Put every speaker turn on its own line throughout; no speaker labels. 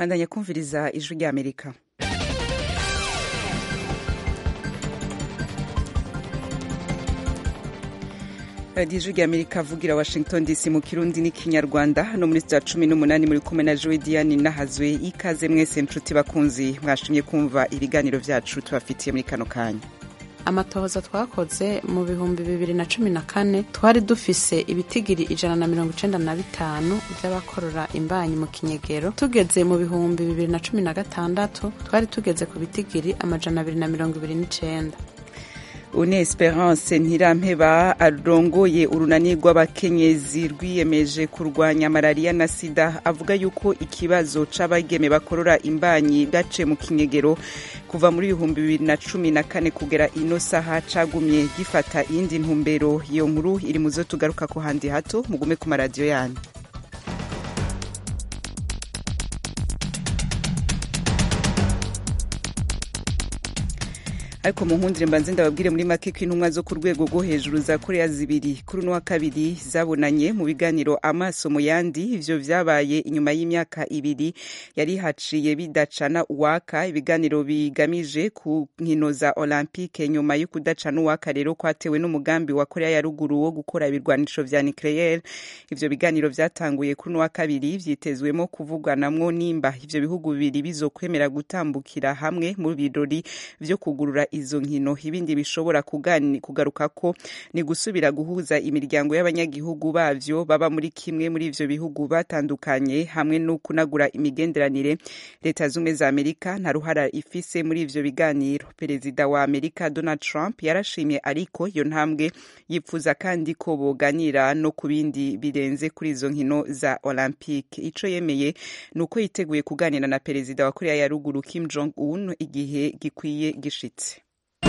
bandanya kumviriza ijwi ry'amerika radiyo ijwi ry'amerika avugira washington dc mu kirundi n'ikinyarwanda hano muri za cumi n'umunani muri kumwe na jowe diane nahazwe ikaze mwese nshuti bakunzi mwashimye kumva ibiganiro byacu tubafitiye muri kano kanya
amatohoza twakoze mu bihumbi bibiri na cumi na kane twari dufise ibitigiri ijana na mirongo icenda na bitanu vy'abakorora imbanyi mu kinyegero tugeze mu bihumbi bibiri na cumi na gatandatu twari tugeze ku bitigiri amajana abiri na mirongo ibiri n'icenda
une esperance ntirampeba arongoye urunani rw'abakenyezi rwiyemeje kurwanya malariya na sida avuga yuko ikibazo c'abageme bakorora imbanyi byaciye mu kinyegero kuva muri ibihumbi bibiri na cumi na kane kugera ino saha cagumye gifata iyindi ntumbero iyo nkuru iri muzo tugaruka ko handi hato mugume ku maradiyo yanyu ariko mu nkundire mbanze ndababwire muri make ko intumwa zo ku rwego rwo hejuru za korea zibiri kuri uno wa kabiri zabonanye mu biganiro amaso mu yandi ivyo vyabaye inyuma y'imyaka ibiri yari haciye bidacana uwaka ibiganiro bigamije ku nkino za olympique nyuma yo kudacana uwaka rero kwatewe n'umugambi wa korea ya ruguru wo gukora ibirwanisho vya nucleaire ivyo biganiro vyatanguye kuri uno wa kabiri vyitezwemo kuvugwanamwo nimba ivyo bihugu bibiri bizokwemera gutambukira hamwe mu birori vyo kugurura izo nkino ibindi bishobora kugaruka ko ni gusubira guhuza imiryango y'abanyagihugu bavyo baba muri kimwe muri ivyo bihugu batandukanye hamwe no kunagura imigenderanire leta zumwe za amerika nta ruhara ifise muri ivyo biganiro perezida wa amerika donald trump yarashimye ariko iyo ntambwe yipfuza kandi ko boganira no ku bindi birenze kuri izo nkino za olympique ico yemeye ni uko yiteguye kuganira na perezida wa korea ya ruguru kim jong un igihe gikwiye gishitse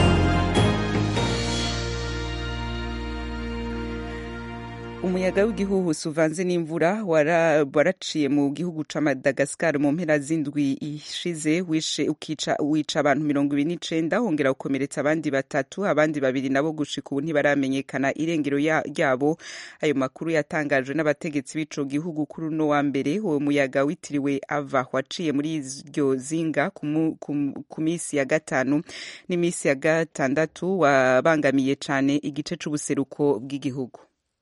umuyaga w'igihuhusi uvanze n'imvura waraciye mu gihugu ca madagascar mu mpera z'indwi ishize wishe ukica wica abantu mirongo ibiri n'icenda wongera gukomeretsa abandi batatu abandi babiri nabo gushika ubu ntibaramenyekana irengero ryabo ayo makuru yatangajwe n'abategetsi b'ico gihugu kuri uno wa mbere uwo muyaga witiriwe ava waciye muri iryo zinga ku misi ya gatanu n'imisi ya gatandatu wabangamiye cane igice c'ubuseruko bw'igihugu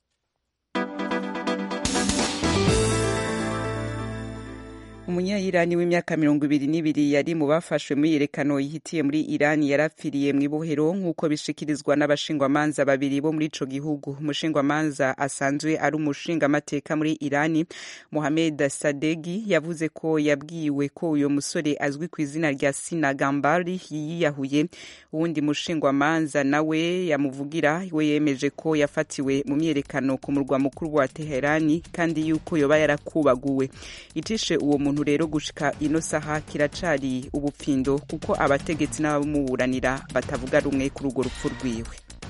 umunyayirani w'imyaka mirongo ibiri n'ibiri yari mu bafashwe muri yerekano yihitiye muri irani yarapfiriye mu ibohero nk'uko bishikirizwa n'abashingwamanza babiri bo muri ico gihugu umushingwamanza asanzwe ari umushingamateka muri irani mohamed sadegi yavuze ko yabwiwe ko uyo musore azwi ku izina rya sina gambari yiyahuye uwundi mushingwamanza nawe yamuvugira we yemeje ko yafatiwe mu myerekano ku murwa mukuru wa teherani kandi yuko yoba yarakubaguwe icishe uwo muntu rero gushika ino saha kiracari ubupfindo kuko abategetsi n'abamuburanira batavuga rumwe kuri urwo rupfu rwiwe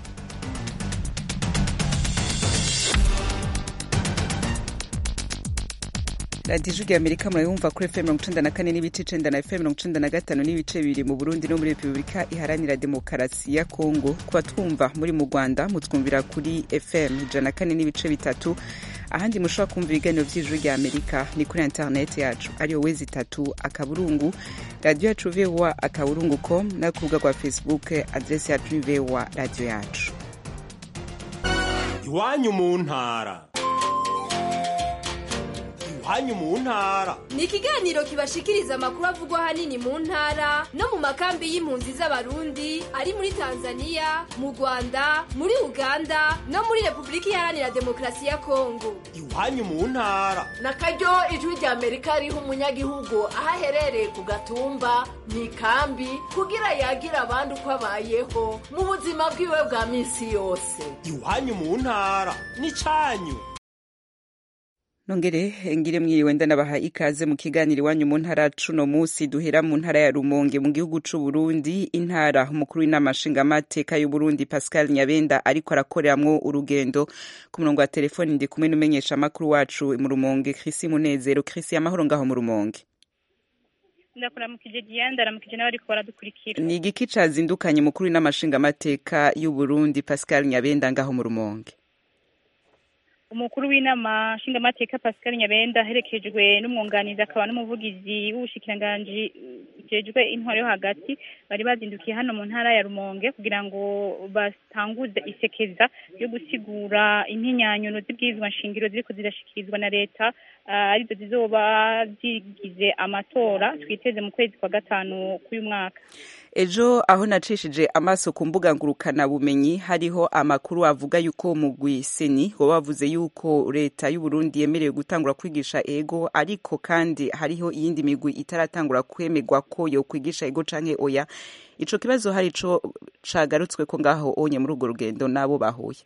radiyo ijwi rya amerika murayumva kuri fm mirongo icenda na kane n'ibice icenda na fm mirongo icenda na gatanu n'ibice bibiri mu burundi no muri repubulika iharanira demokarasi ya kongo kuba twumva muri mu rwanda mutwumvira kuri fm ijana na kane n'ibice bitatu ahandi mushobora kumva ibiganiro vy'ijuru rya amerika ni kuri interineti yacu ariyo wezi itatu akaburungu radiyo yacu voa akaburungu com no ku rubuga rwa facebook adresi yacu ni voa radiyo yacu
iwanyu mu ntara iwanyu mu ntara
ni ikiganiro kibashikiriza amakuru avugwa ahanini mu ntara no mu makambi y'impunzi z'abarundi ari muri tanzania mu rwanda muri uganda no muri repubulika iharanira demokarasi ya kongo
iwanyu mu ntara
na karyo ijwi rya amerika riha umunyagihugu aho aherereye ku gatumba mu ikambi kugira yagira abandi uko abayeho mu buzima bwiwe bwa minsi yose
iwanyu mu ntara ni canyu
nongere ngire mwiriwe ndanabaha ikaze mu kiganiro iwanyu mu ntara cuno musi duhera mu ntara ya rumonge mu gihugu c'u Burundi intara umukuru w'inama nshingamateka y'u Burundi Pascal Nyabenda ariko arakoreramwo urugendo ku murongo wa telefoni ndi kumwe n'umenyesha amakuru wacu mu rumonge Chrisi Munezero Chrisi amahoro ngaho mu rumonge
ndakuramukije Diane ndaramukije n'abariko baradukurikira
ni igiki cazindukanye mukuru w'inama nshingamateka y'u Burundi Pascal Nyabenda ngaho mu rumonge
umukuru w'inama nshingamateka pascal nyabenda aherekejwe n'umwunganizi akaba n'umuvugizi w'ubushikiranganji bujejwe intwaro yo hagati bari bazindukiye hano mu ntara ya rumonge kugira ngo batanguze isekeza ryo gusigura impinyanyuno z'ibwirizwa nshingiro ziriko zirashikirizwa na leta ah, arizo zizoba zigize amatora twiteze mu kwezi kwa gatanu k'uyu mwaka
ejo aho nacishije amaso ku mbuga ngurukana bumenyi hariho amakuru avuga yuko mugwi seni waba wavuze yuko leta y'u Burundi yemerewe gutangura kwigisha ego ariko kandi hariho iyindi migwi itaratangura kwemerwa ko yo kwigisha ego canke oya ico kibazo hari ico cagarutswe ko ngaho onye muri urwo rugendo nabo bahuye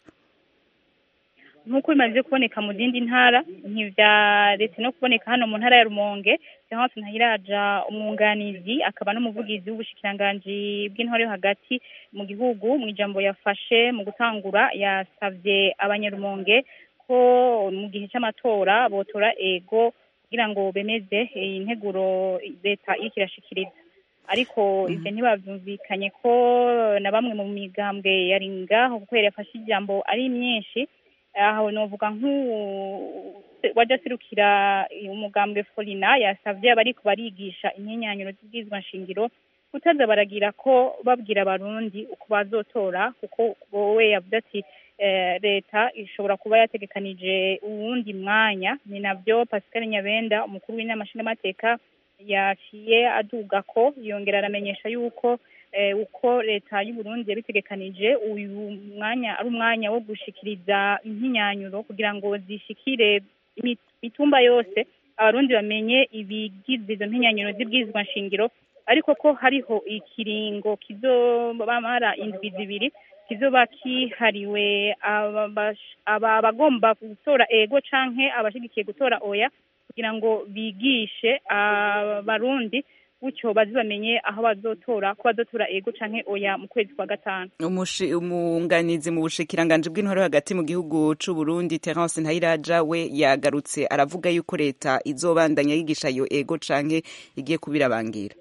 nk'uko bimaze kuboneka mu zindi ntara ntivyaretse no kuboneka hano mu ntara ya rumonge Florence Ntahiraja umwunganizi akaba n'umuvugizi w'ubushikiranganji bw'intwaro yo hagati mu gihugu mu ijambo yafashe mu gutangura yasavye abanyarumonge ko mu gihe c'amatora botora ego kugira ngo bemeze iyi nteguro leta iriko irashikiriza ariko ivyo ntibavyumvikanye ko na bamwe mu migambwe yari ngaho kuko yari yafashe ijambo ari myinshi aho novuga nk'uwu waje aserukira umugambwe Folina yasavye abariko barigisha impinyanyuro z'ibwirizwa nshingiro kutaza baragira ko babwira abarundi uko bazotora kuko wowe yavuze ati eh, leta ishobora kuba yategekanije uwundi mwanya ni navyo Pascal Nyabenda umukuru w'inama nshingamateka yaciye aduga ko yongera aramenyesha yuko eh, uko leta y'u Burundi yabitegekanije uyu mwanya ari umwanya wo gushikiriza impinyanyuro kugira ngo zishikire imi- mitumba yose abarundi bamenye ibigize izo mpinyanyuro z'ibwirizwa nshingiro ariko ko hariho ikiringo kizobamara indwi zibiri kizoba kihariwe ababash- aba abagomba gutora ego canke abashigikiye gutora oya kugira ngo bigishe abarundi gutyo bazibamenye aho bazotora ko bazotora ego canke oya mu kwezi kwa gatanu
Umushi- umwunganizi mu bushikiranganji bw'intwaro hagati mu gihugu c'u Burundi Terence Ntahiraja we yagarutse aravuga yuko leta izobandanya yigisha iyo ego canke igiye kubirabangira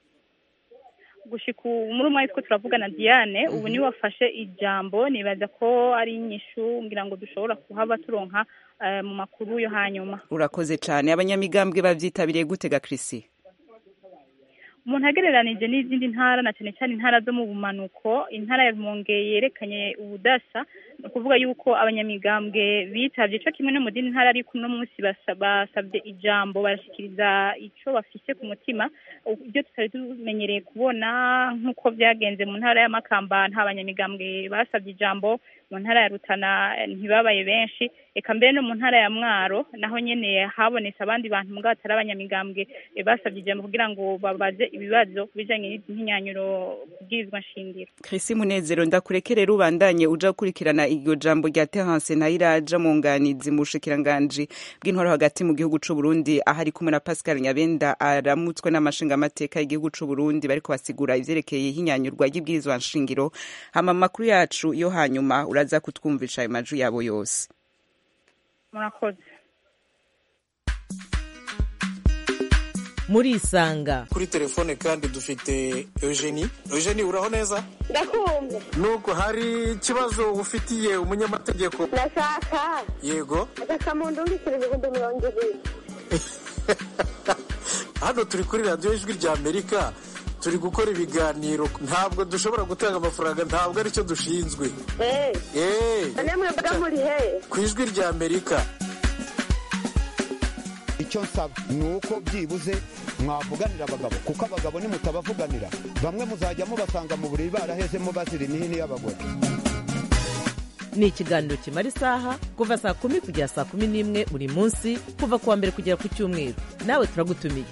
gushika ubu muri umwanya two turavugana Diane ubu niwe wafashe ijambo nibaza ko ari inyishu ngira ngo dushobora kuhaba turonka eh, mu makuru yo hanyuma
urakoze cane abanyamigambwe bavyitabiriye gutega Chrissy
umuntu agereranije n'izindi ntara na cyane cyane intara zo mu bumanuko intara ya rumonge yerekanye ubudasa ni ukuvuga yuko abanyamigambwe bitavye ico kimwe no mu zindi ntara ariko uno munsi basa- basavye ijambo barashikiriza ico bafise ku mutima ibyo tutari tumenyereye kubona nk'uko vyagenze mu ntara ya makamba nta banyamigambwe basavye ijambo mu ntara ya rutana eh, ntibabaye benshi eka mbere no mu ntara ya mwaro naho nyene habonetse abandi bantu mbwa batari abanyamigambwe eh, basavye ijambo kugira ngo babaze ibibazo ku bijanye n'imyinyanyuro kubwirizwa nshingiro
Chrissy Munezero ndakurekerera ubandanye uja gukurikirana iryo jambo rya Terence Ntahiraja munganizi mu bushikiranganji bw'intwaro hagati mu gihugu c'u Burundi aho ari kumwe na Pascal Nyabenda aramutswe n'amashingamateka y'igihugu c'u Burundi bariko basigura ivyerekeye ihinyanyurwa ry'ibwirizwa nshingiro hama amakuru yacu yo hanyuma uraza kutwumvisha ayo maju yabo yose
murakoze
murisanga
kuri telefone kandi dufite eugenie eugenie uraho neza
ndakumva
nuko hari ikibazo ufitiye umunyamategeko
ndashaka
yego
agakamuntu mbikira ibihumbi mirongo ibiri
hano turi kuri radiyo ijwi rya amerika turi gukora ibiganiro ntabwo dushobora gutanga amafaranga ntabwo aricyo dushinzwe
eee
eee
none mwebwe muri he
ku ijwi rya amerika
icyo nsaba ni uko byibuze mwavuganira abagabo kuko abagabo nimutabavuganira bamwe muzajya mubasanga mu buriri barahezemo bazira imihini y'abagore
ni ikiganiro kimara isaha kuva saa kumi kugera saa kumi n'imwe buri munsi kuva ku wa mbere kugera ku cyumweru nawe turagutumiye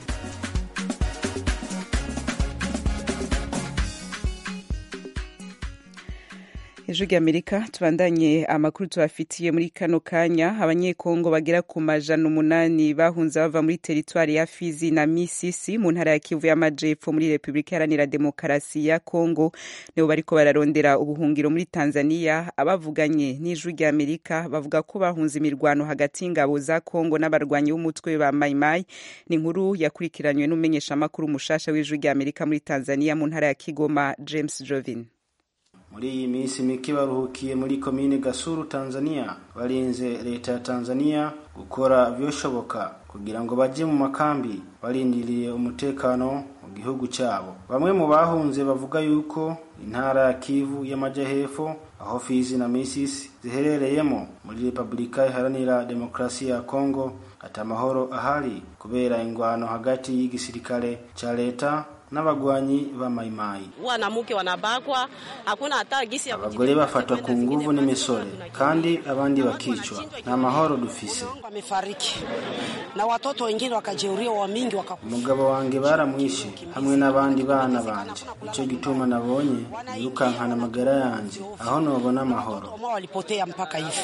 ijwi ry'amerika tubandanye amakuru tubafitiye muri kano kanya abanyekongo bagera ku majana umunani bahunze bava muri teritwari ya fizi na misisi mu ntara ya kivu y'amajepfo muri repubulika iharanira demokarasi ya kongo nibo bariko bararondera ubuhungiro muri tanzania abavuganye n'ijwi ry'amerika bavuga ko bahunze imirwano hagati y'ingabo za kongo n'abarwanyi b'umutwe ba mayimayi ni inkuru yakurikiranywe n'umumenyeshamakuru mushasha w'ijwi ry'amerika muri tanzania mu ntara ya kigoma james jovin
muri iyi minsi mike baruhukiye muri komine gasuru tanzania barinze leta ya tanzania gukora vyoshoboka kugira ngo baje mu makambi barindiriye umutekano mu gihugu cyabo bamwe mu bahunze bavuga yuko intara ya kivu y'amajyahepfo aho fizi na misisi ziherereyemo muri repubulika iharanira demokarasi ya kongo ati amahoro ahari kubera ingwano hagati y'igisirikare ca leta n'abagwanyi ba mayimayi
wanamke wanabakwa hakuna hata gisi ya
abagore bafatwa ku nguvu n'imisore kandi abandi bakicwa nta mahoro dufise
wamefariki na watoto wengine wakajeuriwa wa mingi waka
umugabo wanjye baramwishe hamwe n'abandi bana banje nicyo gituma nabonye yirukankana amagara yanjye aho nobona amahoro
ambao walipotea mpaka hivi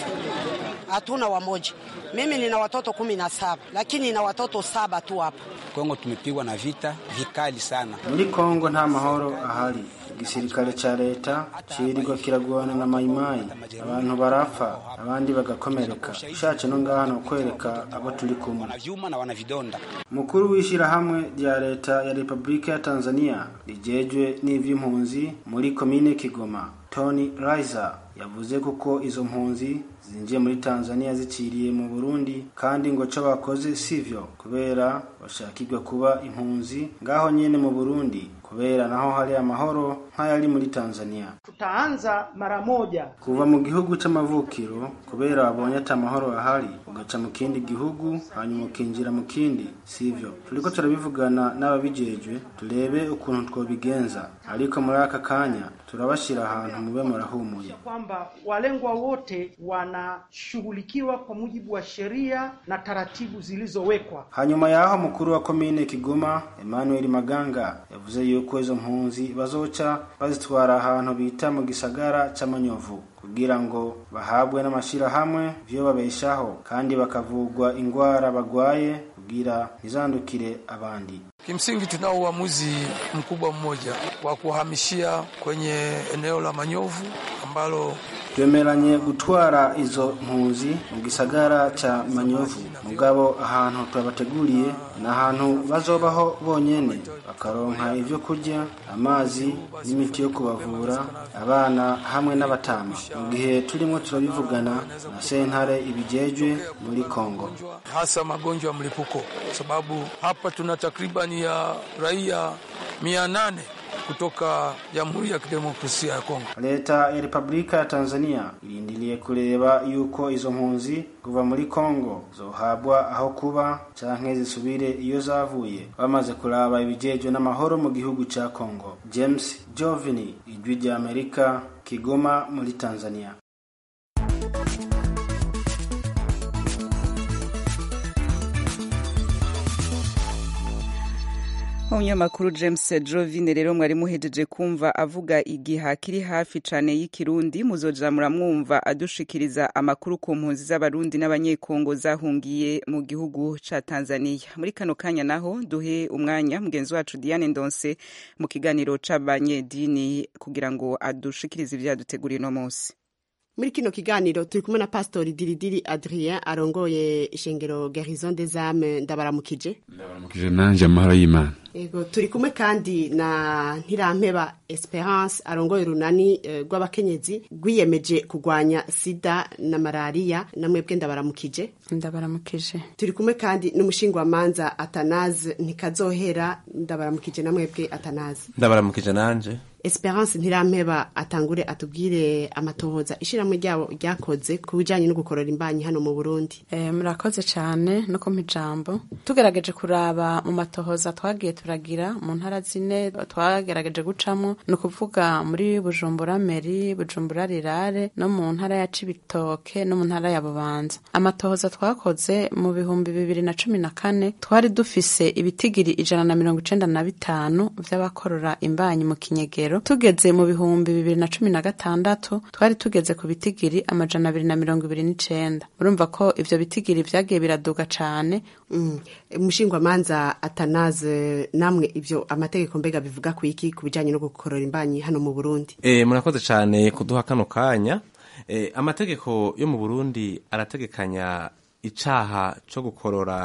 hatuna wamoja mimi nina watoto kumi na saba lakini nina watoto saba tu hapa
Kongo tumepigwa na vita vikali sana.
muri kongo nta mahoro ahari igisirikare ca leta cirirwa kiragwana na mayimayi abantu barapfa abandi bagakomereka ushatse no ngaha no kwereka abo turi kumwe
Vyuma na wana vidonda.
mukuru w'ishyirahamwe rya leta ya repubulika ya tanzania rijejwe n'ivy'impunzi muri komine kigoma tony riser yavuze kuko izo mpunzi zinjiye muri tanzania ziciriye mu burundi kandi ngo co bakoze sivyo kubera bashakirwa kuba impunzi ngaho nyene mu burundi kubera naho hari amahoro nk'ayari muri tanzania
tutaanza mara moja
kuva mu gihugu c'amavukiro kubera wabonye ati amahoro ahari ugaca mu kindi gihugu hanyuma ukinjira mu kindi sivyo turiko turabivugana n'ababijejwe turebe ukuntu twobigenza ariko muri aka kanya turabashira ahantu mube murahumuye
kwamba walengwa wote wanashughulikiwa kwa mujibu wa sheria na taratibu zilizowekwa.
hanyuma y'aho mukuru wa komine kigoma emmanuel maganga yavuze yuko izo mpunzi bazoca bazitwara ahantu bita mu gisagara c'amanyovu kugira ngo bahabwe n'amashirahamwe vyo babeshaho kandi bakavugwa ingwara bagwaye kugira ntizandukire abandi
Kimsingi tunao uamuzi mkubwa mmoja wa kuhamishia kwenye eneo la Manyovu ambalo
twemeranye gutwara izo mpunzi mu gisagara ca manyovu mugabo ahantu twabateguriye ni ahantu bazobaho bonyene bakaronka ivyo kurya amazi n'imiti yo kubavura abana hamwe n'abatama mu gihe turimo turabivugana na sentare ibijejwe muri kongo
hasa magonjwa ya mlipuko, kwa sababu hapa tuna takribani ya raia mia nane kutoka Jamhuri ya Kidemokrasia ya Kongo.
leta ya repubulika ya tanzania irindiriye kureba yuko izo mpunzi kuva muri kongo zohabwa aho kuba canke zisubire iyo zavuye bamaze kuraba ibijejwe n'amahoro mu gihugu ca kongo james jovini ijwi rya amerika kigoma muri tanzania
umunyamakuru james jovine rero mwari muhejeje kumva avuga igiha kiri hafi cane y'ikirundi muzoja muramwumva adushikiriza amakuru ku mpunzi z'abarundi n'abanyekongo zahungiye mu gihugu ca tanzania muri kano kanya naho duhe umwanya mugenzi wacu diane ndonse mu kiganiro c'abanyedini kugira ngo adushikirize ivyo yaduteguriye uno munsi
muri kino kiganiro turi kumwe na pastori diridiri adrien arongoye ishengero garison des âmes ndabaramukije
ndabaramukije nanje amahoro y'imana
Ego turi kumwe kandi na Ntirampeba Esperance arongoye urunani eh, rw'abakenyezi rwiyemeje kurwanya sida na malaria namwebwe ndabaramukije
ndabaramukije
turi kumwe kandi n'umushingwamanza Atanaze ntikazohera ndabaramukije namwebwe Atanaze
ndabaramukije nanje
Esperance Ntirampeba atangure atubwire amatohoza ishiramwe ryabo ryakoze ku bijanye no gukorora imbanyi hano mu Burundi
Eh, murakoze cyane no kumpa ijambo tugerageje kuraba mu matohoza twagiye turagira mu ntara zine twagerageje gucamo ni ukuvuga muri bujumbura meri bujumbura rirare no mu ntara ya cibitoke no mu ntara ya bubanza amatohoza twakoze mu bihumbi bibiri na cumi na kane twari dufise ibitigiri ijana na mirongo icenda na bitanu vy'abakorora imbanyi mu kinyegero tugeze mu bihumbi bibiri na cumi na gatandatu twari tugeze ku bitigiri amajana abiri na mirongo ibiri n'icenda urumva ko ivyo bitigiri vyagiye biraduga cane
mm. umushingwamanza Atanaze namwe ivyo amategeko mbega bivuga ku iki ku bijanye no gukorora imbanyi hano mu Burundi
e, murakoze cyane kuduha kano kanya e, amategeko yo mu Burundi arategekanya icaha co gukorora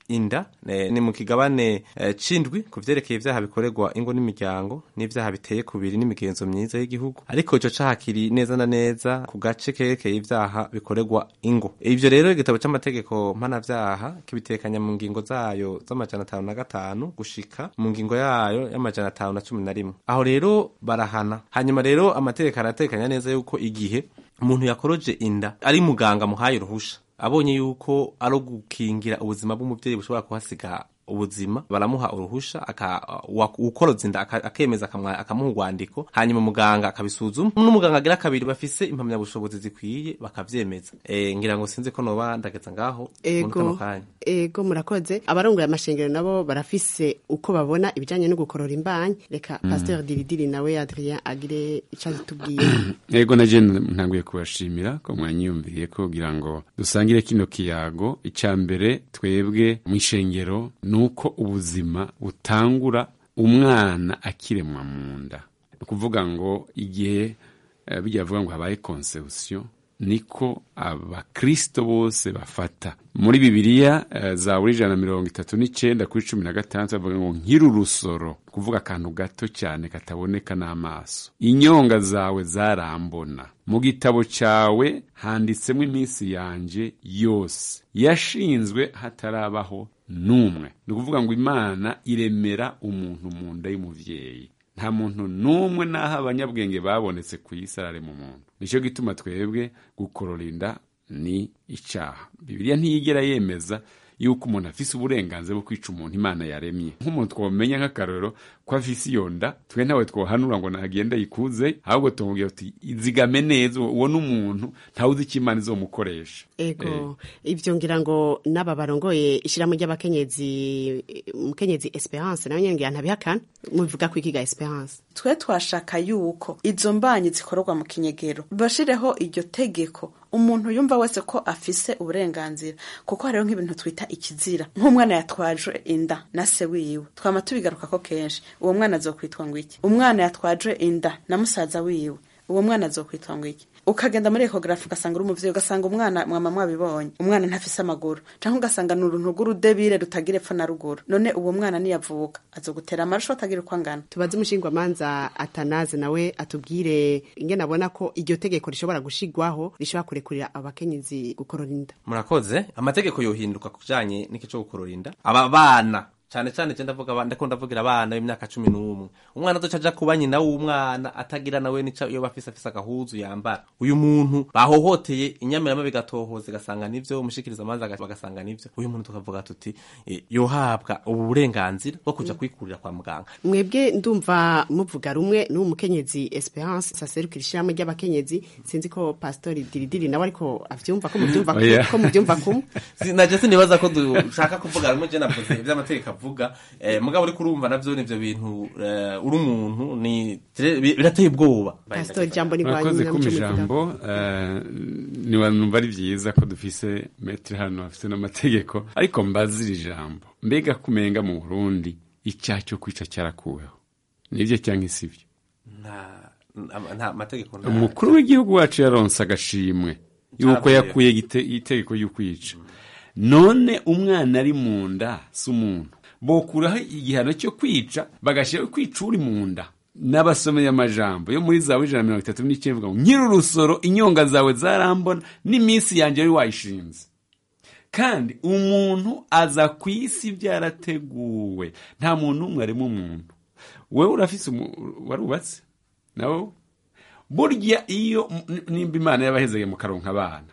inda eh, ni mu kigabane eh, cindwi ku vyerekeye ivyaha bikorerwa ingo n'imiryango n'ivyaha biteye kubiri n'imigenzo myiza y'igihugu ariko ico caha kiri neza na neza ku gace kerekeye ivyaha bikorerwa ingo ivyo rero igitabo c'amategeko mpanavyaha kibitekanya mu ngingo zayo z'amajana atanu na gatanu gushika mu ngingo yayo y'amajana atanu na cumi na rimwe aho rero barahana hanyuma rero amategeko aratekanya neza yuko igihe umuntu yakoroje inda ari muganga muhaye uruhusha abonye yuko ari gukingira ubuzima bw'umubyeyi bushobora kuhasiga ubuzima baramuha uruhusha aka- wa- ukoroza inda aka- akemeza akamwa- akamuha urwandiko hanyuma muganga akabisuzuma n'umuganga agira kabiri bafise impamyabushobozi zikwiye bakavyemeza e, ngira ngo sinzi ko noba ndageza ngaho muri kano
ego
kanya
ego murakoze abarongoye amashengero nabo barafise uko babona ibijanye no gukorora imbanyi reka
Mm.
pasteur diridiri nawe adrien agire ico atubwiye
ego na jene ntanguye kubashimira ko mwanyiyumviriye ko kugira ngo dusangire kino kiyago icya mbere twebwe mu ishengero ni uko ubuzima butangura umwana akiremwa mu nda ni ukuvuga ngo igihe eh, bijya bavuga ngo habaye conception niko abakristo bose bafata muri bibiliya eh, zaburi ijana na mirongo itatu n'icenda kuri cumi na gatandatu bavuga ngo nkiri urusoro kuvuga akantu gato cyane kataboneka n'amaso inyonga zawe zarambona mu gitabo cyawe handitsemo iminsi yanje yose yashinzwe hatarabaho n'umwe ni ukuvuga ngo imana iremera umuntu mu nda y'umuvyeyi nta muntu n'umwe n'aho abanyabwenge babonetse ku isi ararema umuntu nicyo gituma twebwe gukorora inda ni icyaha bibiliya ntiyigera yemeza yuko umuntu afise uburenganzira bwo kwica umuntu imana yaremye nk'umuntu twamenya nk'akarorero ko afise iyo nda twe ntawe twohanura ngo nagende yikuze ahubwo tumubwira tuti izigame neza uwo ni umuntu ntawuzi icyo imana izomukoresha
ego ivyo ngira ngo n'aba barongoye ishirahamwe ry'abakenyezi umukenyezi esperance nawe nyene ngira ntabihakana mubivuga ko ikiga esperance
twe twashaka yuko izo mbanyi zikorerwa mu kinyegero bashireho iryo tegeko umuntu yumva wese ko afise uburenganzira kuko hariho nk'ibintu twita ikizira nk'umwana yatwaje inda na se wiwe twama tubigaruka ko kenshi uwo mwana azokwitwa ngo iki umwana yatwaje inda na musaza wiwe uwo mwana azokwitwa ngo iki ukagenda muri ekogarafi ugasanga uri umuvyeyi ugasanga umwana mwama mwabibonye umwana ntafise amaguru canke ugasanga ni uruntu rw'urudebire rutagira epfo na ruguru none uwo mwana niyavuka azogutera amarusho atagira uko angana
tubaze umushingwamanza atanaze nawe atubwire ingene abona ko iryo tegeko rishobora gushigwaho rishobora kurekurira abakenyezi gukorora inda
murakoze amategeko yohinduka ku bijanye n'iki co gukorora inda aba bana cyane cyane je ndavuga abana ndiko ndavugira abana b'imyaka cumi n'umwe umwana azoca aja kuba nyina w'umwana atagira nawe nica iyo bafise afise agahuzu yambara uyu muntu bahohoteye inyamirama bigatohoza igasanga nivyo umushikiriza amazi bagasanga nivyo uyu muntu tukavuga tuti eh, yohabwa ubu burenganzira bwo kuja kwikurira kwa muganga
mwebwe ndumva muvuga rumwe n'uwo mukenyezi esperance saserukira ishirahamwe ry'abakenyezi sinzi ko pastori diridiri nawe ariko avyumva ko muvyumva
Oh, yeah.
ko muvyumva kumwe
Si- naje sinibaza ko dushaka kuvuga rumwe je navuze ivy'amategeko avuga eh, mugabo uriko urumva navyo nivyo bintu eh, uri umuntu ni bi- birateye ubwoba
pastori jambo ni
murakoze
rwanyu
kuma
muco
ijambo eh, niwanumva ari vyiza ko dufise metero hano afise n'amategeko ariko mbazira ijambo mbega kumenga mu burundi icyaha cyo kwica cyarakuweho nivyo cyangwa isivyo
nta nta- nta mategeko nta-
umukuru w'igihugu wacu yaronse agashimwe yuko
Caravuyeho.
yakuye igite- itegeko y'ukwica none umwana ari mu nda si umuntu bokuraho igihano cyo kwica bagashyiraho kwica uri mu nda n'abasomeye amajambo yo muri zawe ijana na mirongo itatu n'icyenda ivuga ngo nkiri urusoro inyonga zawe zarambona n'iminsi yanjye wari wayishinze kandi umuntu aza ku isi byarateguwe nta muntu n'umwe arimo umuntu wowe urafise umu- warubatse nawe burya iyo n- nimba imana yabahezeye mu karonka abana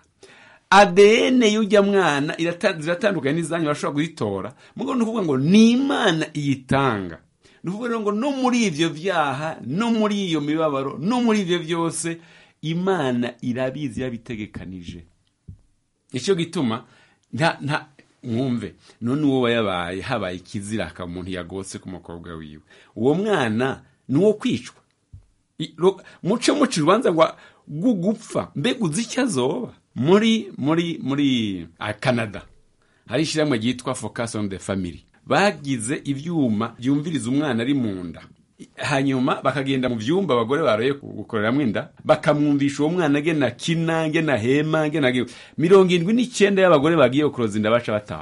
ADN y'ujya mwana irata- ziratandukanye n'izanyu bashobora kuzitora mugo ni ukuvuga ngo ni imana iyitanga ni ukuvuga rero ngo no muri ivyo vyaha no muri iyo mibabaro no muri ivyo vyose imana irabizi yabitegekanije nicyo gituma nta nta mwumve none uwo wayabaye habaye ikizira akaba umuntu yagotse ku mukobwa wiwe uwo mwana ni uwo kwicwa I- ro- muce muca urubanza rwa rw'ugupfa mbega uzi icyo azoba muri muri muri ah, canada hari ishyirahamwe ryitwa focus on the family bagize ivyuma byumviriza umwana ari mu nda hanyuma bakagenda mu vyumba abagore baroye gukoreramo inda bakamwumvisha uwo mwana nge na kina nge na hema nge na mirongo indwi n'icyenda y'abagore bagiye gukuroza inda baca bataha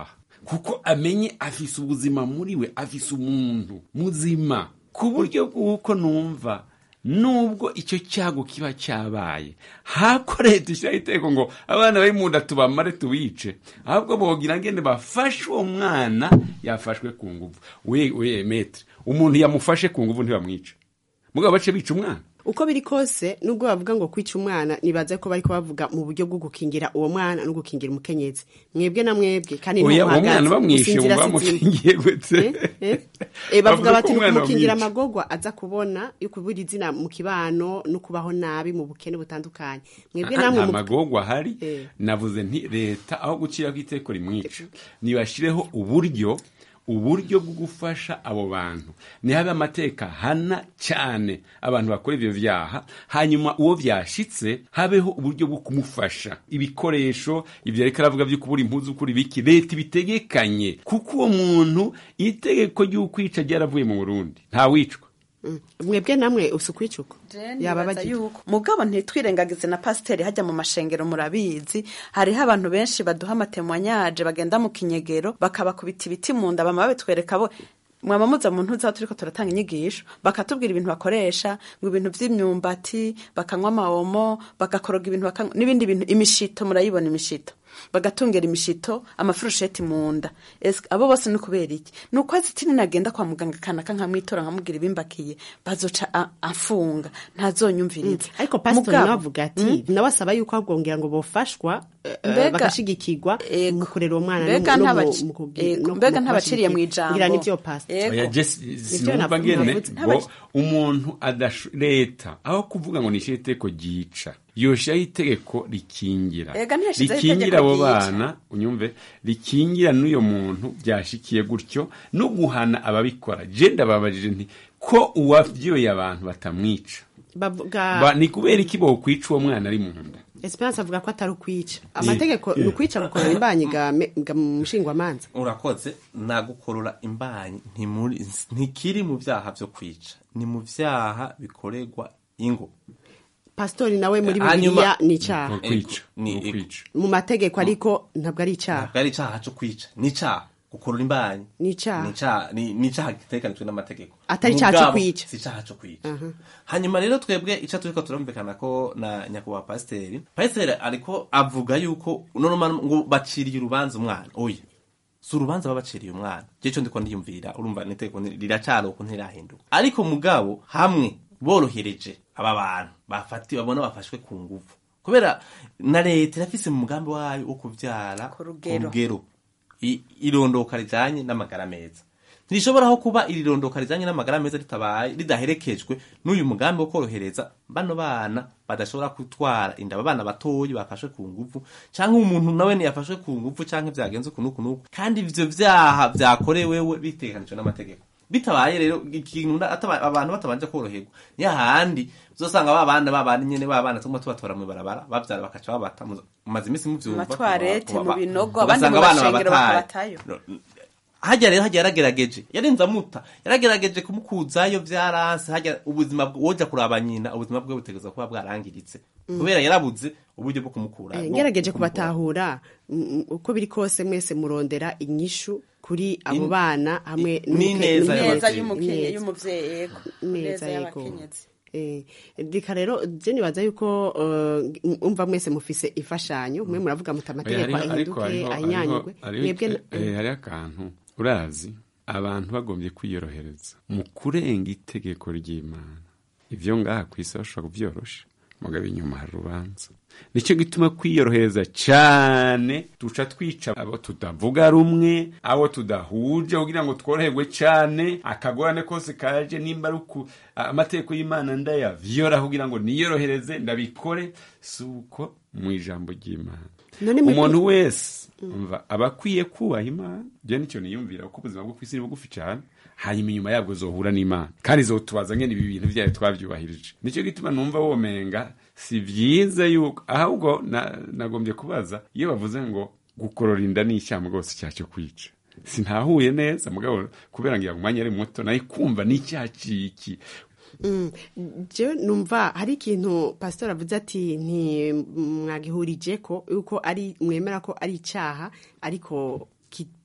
kuko amenye afise ubuzima muri we afise umuntu muzima ku buryo bw'uko numva nubwo icyo cyago kiba cyabaye hako leta ishyiraho iteko ngo abana bari mu nda tubamare tubice ahubwo bogira ngende bafashe uwo mwana yafashwe ku nguvu we we metre umuntu yamufashe ku nguvu ntibamwica mugabo bace bica umwana
uko biri kose nubwo bavuga ngo kwica umwana nibaza ko bariko bavuga mu buryo bwo gukingira uwo mwana no gukingira umukenyezi mwebwe na mwebwe kandi
oya uwo
ntuhagaze,
mwana bamwishe
gusinzira
ngo
si zimwe.
bamukingiye gute
Eh, eh, bavuga
Bavuga
bati
ko umwana
kumukingira
bamwica.
amagorwa aza kubona yo kubura izina mu kibano no kubaho nabi mu bukene butandukanye mwebwe
Ah,
namwe
nta
mu-
magorwa ahari
Eh.
navuze nti leta aho guciraho iteko rimwica nibashireho uburyo uburyo bwo gufasha abo bantu nihabe amateka hana cyane abantu bakora ibyo byaha hanyuma uwo byashitse habeho uburyo bwo kumufasha ibikoresho ibyo ariko aravuga byo kubura impuzu kuri biki leta ibitegekanye kuko uwo muntu itegeko ry'ukwica ryaravuye mu burundi ntawicwa
Mm. mwebwe namwe usukwicuko yaba
nibaza
bagira
yuko mugabo ntitwirengagize na pasiteri hajya mu mashengero murabizi hariho abantu benshi baduha amatemwanyaje bagenda mu kinyegero bakabakubita ibiti mu nda bama babitwereka bo mwaba muza mu ntuza aho turiko turatanga inyigisho bakatubwira ibintu bakoresha ngo ibintu vy'imyumbati bakanywa amawomo bagakoroga ibintu bakanywa n'ibindi bintu imishito murayibona imishito bagatungera imishito amafurusheti mu nda Ese abo bose ni kubera iki ni uko azitini nagenda kwa muganga kanaka nkamwitora nkamubwira ibimbakiye bazoca a- afunga ntazonyumviriza
ariko pasitori
Mugabo-
nawe avuga ati nawe asaba yuko abwongera ngo bofashwa eh,
Mbega-
bagashigikirwa mu kurera uwo mwana
mbega
no mu-
ntabaci-
mu kugi-
Ego,
no
mbega
mu
ntabaciriye mu
kubashigikira.
ijambo
ngira nivyo pastor
Ego.
oya jesi
Nivyo
sinumva
navuze-
ngene
navuze.
ngo umuntu adasho leta aho kuvuga ngo nishyire itegeko ryica yoshiraho itegeko rikingira
Ega ntiyashizeho
rikingira
itegeko
abo
ryica.
bana unyumve rikingira n'uyo muntu byashikiye gutyo no guhana ababikora je ndababajije nti ko uwavyoye abantu batamwica
bavuga
Ba- ni kubera iki bokwica uwo mwana ari mu nda
esperance avuga ko atari ukwica amategeko
Eh.
ni ukwica gukorera imbanyi ga me- ga mu mushingwamanza
urakoze nagukorora imbanyi ntimuri ntikiri mu byaha byo kwica ni mu byaha bikorerwa ingo
pasitori nawe muri
Hanyuma-
bibiliya ni icyaha
kwica
ni
mu mategeko ariko ntabwo ari icyaha
ntabwo ari icyaha cyo kwica ni icyaha gukurura imbanyi
ni icyaha
ni icyaha ni ni icyaha giteganijwe n'amategeko
Atari icyaha cyo
Mugabo,
kwica.
si icyaha cyo kwica
Aha.
hanyuma rero twebwe icyo turiko turumvikana ko na nyakubahwa pasiteri pasiteri ariko avuga yuko normal ngo baciriye urubanza umwana oya si urubanza babaciriye umwana je cyo ndiko ndiyumvira urumva niteko riracari uko ntirahinduka ariko mugabo hamwe borohereje aba bantu bafatiwe babona bafashwe ku nguvu kubera na leta irafise mu mugambi wayo wo kuvyara ku
rugero.
rugero I- irondoka rijanye n'amagara meza ntirishobora kuba iri rondoka rijanye n'amagara meza ritabaye ridaherekejwe n'uyu mugambi wo korohereza bano bana badashobora gutwara inda abana batoyi bafashwe ku nguvu canke umuntu nawe ntiyafashwe ku nguvu canke vyagenze uku n'uku n'uku kandi ivyo vyaha vyakorewewe bitegekanijwe n'amategeko bitabaye rero ikintu na- ataba- abantu batabanje koroherwa niyo handi uzosanga ba bana ba bana nyene ba bana tumwe tubatora mu barabara bavyara bakaca babata mu- mumaze imisi muvyumva
matwarete mu
Kuba-
binogo abandi mu
ugasanga abana
mashengero
babataye.
bakabatayo
hajya rero hajya yaragerageje yarenze amuta yaragerageje kumukuzayo byaranse hajya ubuzima bwe woja kuraba nyina ubuzima bwe butegereza kuba bwarangiritse
Mm.
kubera yarabuze uburyo bwo kumukura
Eh,
bwo
ngerageje
kumukura.
kubatahura mm, uko biri kose mwese murondera inyishu kuri abo
In-
bana hamwe
i- n'ineza
n'umuke-
neza
n'umukenyezi.
y'umukenye
Ineza.
y'umuvyeyi yego
neza
neza
yego
y'abakenyezi
Eh, reka rero je nibaza yuko uh, umva mwese mufise imfashanyo mwe muravuga muti amategeko ahinduke ahinyanyurwe mwebwe na-
hariho akantu urazi abantu bagombye kwiyorohereza mu kurenga itegeko ry'imana ibyo ngaha ku isi bashobora kubyorosha mugabo inyuma hari urubanza nicyo gituma kwiyorohereza cyane duca twica abo tutavuga rumwe abo tudahuje kugira ngo tworoherwe cyane akagorane kose kaje nimba ari uku amategeko y'imana ndayavyora kugira ngo niyorohereze ndabikore si uko mu ijambo ry'imana
None mwe-
umuntu wese umva aba akwiye kubaha imana byo nicyo niyumvira kuko ubuzima bwo ku isi ni bugufi cyane hanyuma inyuma yabwo zohura n'imana kandi zotubaza ngene ibi bintu byayo twabyubahirije nicyo gituma numva womenga si byiza yuko ahubwo na- nagombye kubaza iyo bavuze ngo gukorora inda ni icyaha rwose icyaha cyo kwica sintahuye neza mugabo kubera ngo umwanya ari muto nayo kumva ni icyaha ciki
Mm, jewe numva hari ikintu pastor avuze ati ntimwagihurije ko yuko ari mwemera ko ari icyaha ariko ki-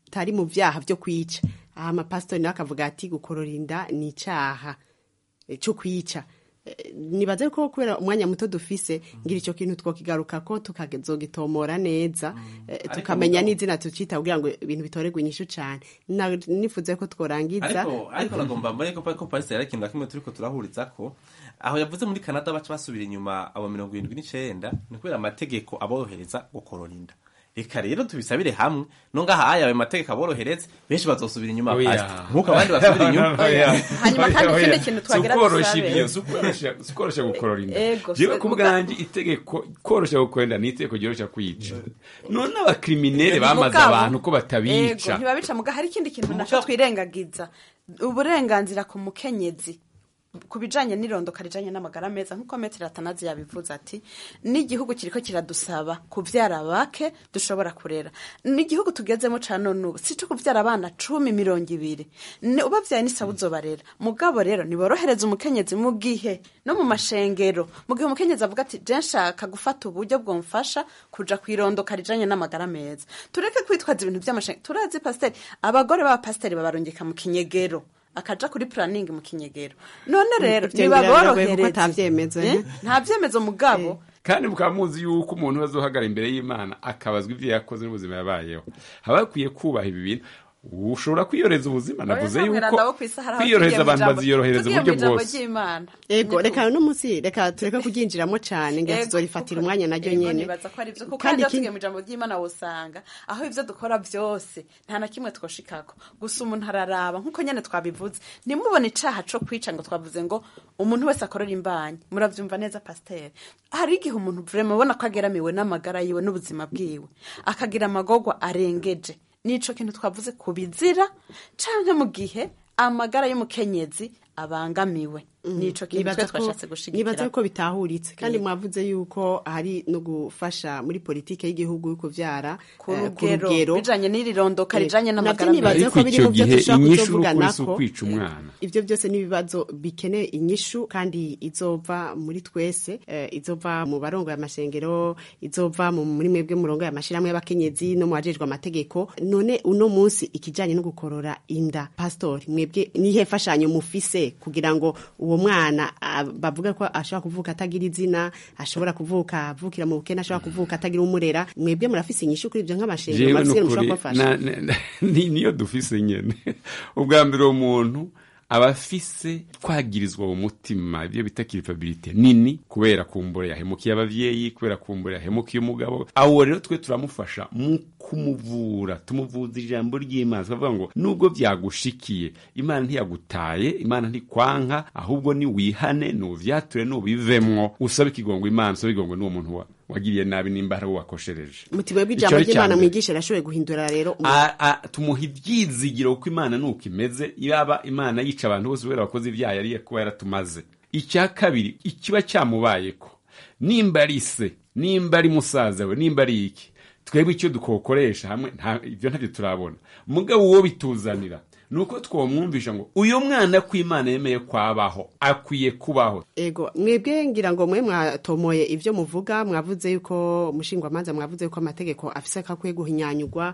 bitari mu vyaha vyo kwica aha amapasitori nawe akavuga ati gukorora inda ni icaha eh, co kwica Eh, nibaze ko kubera umwanya muto dufise ngira ico kintu twokigaruka ko tukazogitomora neza eh,
Ariko
tukamenya
mugabo-
n'izina tucita kugira ngo ibintu bitorerwe inyishu cane Na- nifuze ko tworangiza
ariko ariko nagomba mbone ko ko Paris yari ikintu na kimwe turiko turahuriza ko aho yavuze muri Canada baca basubira inyuma abo mirongo irindwi n'icenda ni kubera amategeko aborohereza gukorora inda reka rero tubisabire hamwe no ngaha aya ayo mategeko aborohereza benshi bazosubira inyuma
Oya.
Pastor. nk'uko abandi basubira inyuma
Oya.
Hanyuma kandi
Oya.
ikindi kintu twagira
Si ukworosha
dusabe.
ibyo, si ukworosha- si ukworosha gukorora inda
Ego,
jewe
si-
ku
muga-
bwanjye itegeko korosha gukorora inda ni itegeko ryorosha kwica none abakriminere
Mugabo-
bamaze abantu ko
Ego,
batabica
ntibabica muga hari ikindi kintu naco twirengagiza uburenganzira ku mukenyezi ku bijanye n'irondoka rijanye n'amagara meza nk'uko metero atanazi yabivuze ati n'igihugu kiriko kiradusaba kuvyara bake dushobora kurera n'igihugu tugezemo ca none ubu si co kuvyara abana cumi mirongo ibiri Ni- ubavyaye n'isaha uzobarera mugabo rero niborohereza umukenyezi mu gihe no mu mashengero mu gihe umukenyezi avuga ati je nshaka gufata uburyo bwomfasha kuja kwirondoka rijanye n'amagara meza tureke kwitwaza ibintu vy'amashengero turazi pasiteri abagore b'abapasiteri babarungika mu kinyegero akaja kuri planning mu kinyegero none rero
Ivyo biragoye kuko
nibaborohereze
ata vyemezo,
Eh?
eh?
nta vyemezo mugabo
kandi mukaba muzi yuko umuntu azohagara imbere y'imana akabazwa ibyo yakoze n'ubuzima yabayeho haba hakwiye kubaha ibi bintu ushobora kwiyoreza ubuzima navuze
Oya,
yuko
ntabwira abo kw'isi hari aho
kwiyorohereza
tugiye mu
abantu
ijambo-
baziyorohereza
tugiye mu
uburyo
ijambo
bwose
ry'Imana.
ego
Niko.
reka uno munsi reka tureke kuryinjiramo cane ngira
Ego,
tuzoyifatira
kuko-
umwanya naryo
ego,
nyene
nibaza ko ari vyo kuko
Kandi
kandi
ikindi-
tugiye mu ijambo ry'imana wosanga aho ivyo dukora vyose nta na kimwe twoshikako gusa umuntu araraba nk'uko nyene twabivuze ntimubone icaha co kwica ngo twavuze ngo umuntu wese akorera imbanyi muravyumva neza pasiteri hari igihe umuntu vrema ubona ko ageramiwe n'amagara yiwe n'ubuzima bwiwe akagira amagorwa arengeje nico kintu twavuze ku bizira canke mu gihe amagara y'umukenyezi abangamiwe nico kintu twe
Nibaza ko-
twashatse
nibaza
gushigikira
ko bitahuritse kandi
Yego.
mwavuze yuko hari no gufasha muri politike y'igihugu yo kuvyara
ku
eh,
rugero bijanye n'iri rondoka
Eh,
rijanye
navyo
n'amagara
nibaza
meza
ko biri mu byo
gihe
dushobora
inyishu
kuzovugana
n'ukuri si
ko
ukwica umwana
ivyo byose n'ibibazo bikeneye inyishu kandi izova muri twese eh, izova mu barongo y'amashengero izova mu muri mwebwe murongo y'amashirahamwe y'abakenyezi no mu bajejwe amategeko none uno munsi ikijanye no gukorora inda pastori mwebwe nihe fashanyo mufise kugira ngo uwo mwana ah, bavuga ko ashobora kuvuka atagira izina ashobora kuvuka avukira mu bukene ashobora kuvuka atagira umurera mwebwe murafise inyishu kuri ivyo nk'amashengero
jewe
murafise
nukuri
mushobora kubafasha
na- na- na- ni- niyo dufise nyene ubwa mbere uwo muntu aba afise twagirizwa mu mutima ibyo bita kiripabilite nini kubera kumbura yahemukiye abavyeyi kubera kumbura yahemukiye umugabo awo rero twe turamufasha mu kumuvura tumuvuza ijambo ry'imana tukavuga ngo nubwo vyagushikiye imana ntiyagutaye imana ntikwanka ahubwo ni wihane nuvyature nubivemwo usabe ikigongo imana usabe ikigongo n'uwo muntu wa- wagiriye nabi nimba hari uwo wakoshereje
mutima
Ico
bw'ijambo
ari ica
ry'imana
mbere.
mwigisha rashoboye guhindura rero umuntu.
A- a- tumuha ibyizigiro kuko imana nuko imeze yaba imana yica abantu bose kubera abakozi ibyaha yari kuba yaratumaze icya kabiri ikiba cyamubayeko nimba ari se nimba ari musaza we nimba ari iki twebwe icyo dukokoresha hamwe nta- ibyo ntabyo turabona mugabo uwo bituzanira ni uko twamwumvisha ngo uyu mwana ko imana yemeye kwabaho akwiye kubaho
ego mwebwe ngira ngo mwe mwatomoye ivyo muvuga mwavuze yuko mushingwamanza mwavuze yuko amategeko afise akakwiye guhinyanyurwa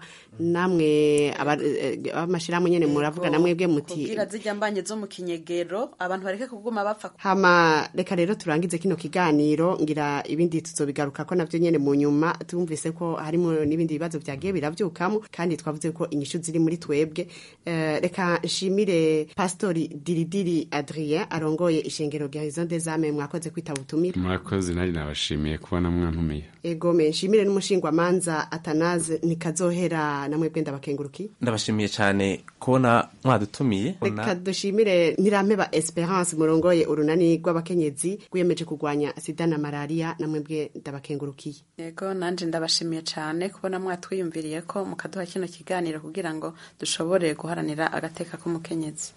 namwe aba- eh, abamashirahamwe nyene muravuga na mwebwe muti
kubwira zijya mbanye zo mu kinyegero abantu bareke kuguma bapfa
hama reka rero turangize kino kiganiro ngira ibindi tuzobigaruka ko navyo nyene mu nyuma tumvise ko harimo n'ibindi bibazo vyagiye biravyukamo kandi twavuze ko inyishu ziri muri twebwe Eh, reka nshimire pastori diridiri adrien arongoye ishengero garison des ame mwakoze kwitaba ubutumire
murakoze nari nabashimiye kubona mwantumiye
ego me nshimire n'umushingwamanza atanaze nikazohera namwe bwenda bakenguruki
ndabashimiye cyane kubona mwadutumiye
reka dushimire ntirampeba esperance murongoye urunani rw'abakenyezi rwiyemeje kurwanya sida na malariya namwe bwe ndabakengurukiye
yego nanje ndabashimiye cyane kubona mwatwiyumviriye ko mukaduha kino kiganiro kugira ngo dushobore guharanira agateka k'umukenyezi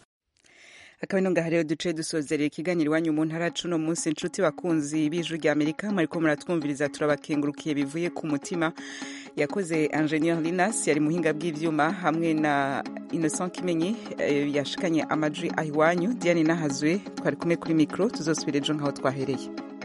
akaba ino ngaha rero duce dusozerera ikiganiro iwanyu mu ntara cuno munsi inshuti bakunzi b'ijwi rya amerika mwariko muratwumviriza turabakengurukiye bivuye ku mutima yakoze ingenieur linas yari muhinga bw'ivyuma hamwe na innocent kimenyi eh, yashikanye amajwi aho iwanyu diane nahazwe twari kumwe kuri mikro tuzosubira ejo nk'aho twahereye